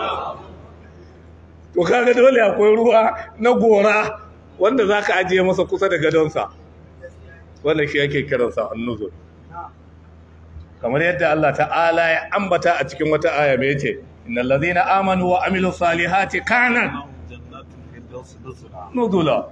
to kaga dole akwai ruwa na gora wanda za ka ajiye masa kusa da gadonsa wanda shi yake kiransa annuzul kamar yadda Allah ta'ala ya ambata a cikin wata aya mai ce innal ladhina amanu wa amilus salihati kana nuzula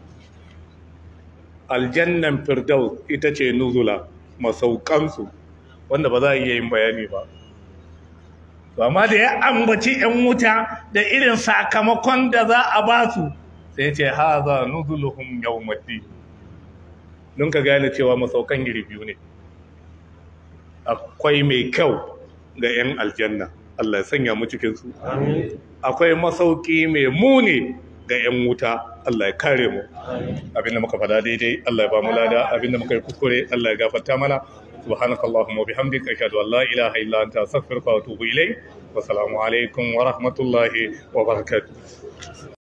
aljannan firdaus ita ce nuzula masaukansu wanda ba za a iya yin bayani ba amma da ya ambaci 'yan wuta da irin sakamakon da za a ba su sai ce haza nuzuluhum yawmaddi don ka gane cewa masaukan iri biyu ne akwai mai kyau ga 'yan aljanna Allah ya sanya mu cikin su akwai masauki mai muni ga 'yan wuta Allah ya kare mu abinda muka fada daidai Allah ya ba mu lada abinda muka yi kuskure Allah ya gafarta mana سبحانك اللهم وبحمدك أشهد أن لا إله إلا أنت أستغفرك وأتوب إليك والسلام عليكم ورحمة الله وبركاته